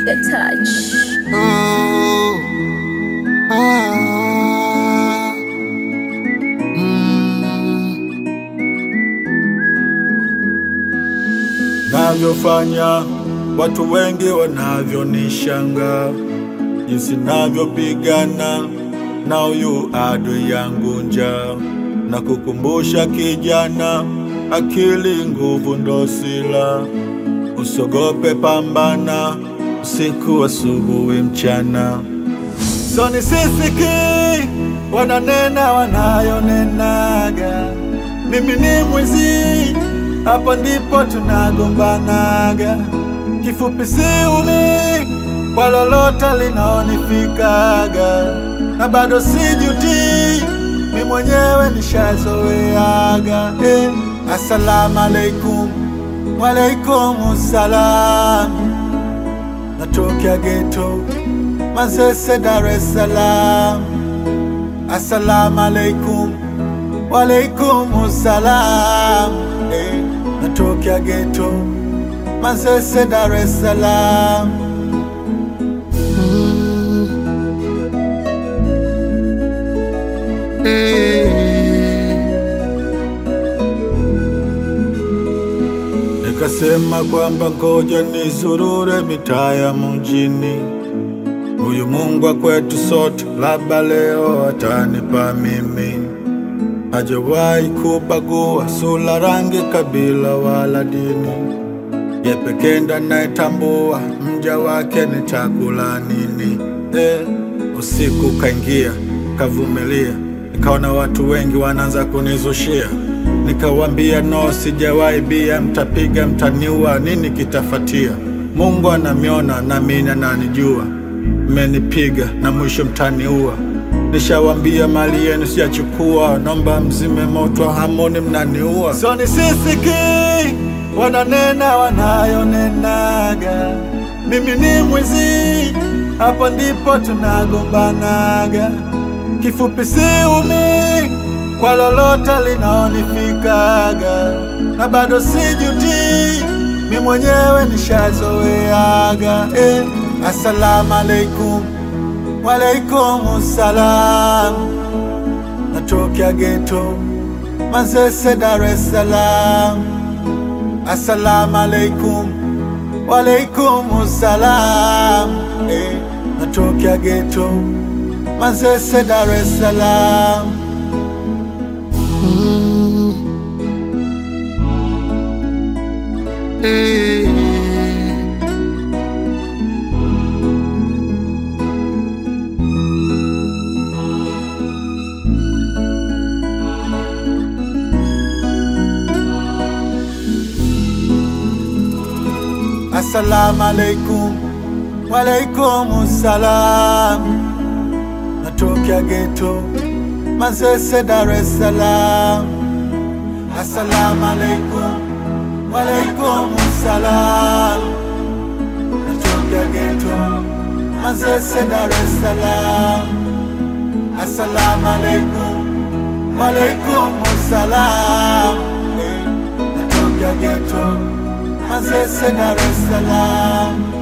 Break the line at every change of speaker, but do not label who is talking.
Trigger touch.
Oh, ah, mm. Navyofanya watu wengi wanavyonishanga, jinsi navyopigana na huyu adui yangu njaa, na kukumbusha kijana, akili nguvu ndo sila Usogope, pambana usiku, asubuhi, mchana. So nisisiki wananena wanayonenaga, mimi ni mwizi, hapa ndipo tunagombanaga. Kifupi siumi kwa lolote linaonifikaga, na bado sijuti, mi mwenyewe nishazoeaga. Eh, assalamu alaikum Walaikum salam, natokea geto Manzese, Dar es Salaam. Assalamu alaikum, walaikum salam, eh, natokea geto Manzese, Dar es Salaam. Mm. Eh. Nikasema kwamba ngoja nizurure mitaa ya mjini, huyu Mungu wa kwetu sote, labda leo atanipa mimi. Hajawahi kubagua sura, rangi, kabila wala dini, ye pekee ndo anayetambua mja wake ni chakula nini. Eh, usiku kaingia, kavumilia, nikaona watu wengi wanaanza kunizushia Nikawambia no, sijawahi bia, mtapiga mtaniua, nini kitafatia? Mungu anamiona na mimi ananijua, mmenipiga na mwisho mtaniua. Nishawambia mali yenu sijachukua, nomba mzime moto, hamoni mnaniua. So nisisiki wananena wanayonenaga, mimi ni mwizi, hapo ndipo tunagombanaga. Kifupi siumi kwa lolote linaonifikaga, na bado sijuti, mi mwenyewe nishazoeaga. Eh, assalamu alaikum, walaikum salam, natokea geto Manzese, Dar es Salaam. Assalamu alaikum, walaikum salam, eh, natokea geto Manzese, Dar es Salaam. Mm. Eh. Assalamu alaikum, walaikum salam, natokea geto Manzese, Dar es Salaam. Assalamu alaikum, walaikum salam, natokea geto Manzese, Dar es Salaam. Assalamu alaikum, walaikum salam, eh, natokea geto Manzese, Dar es Salaam.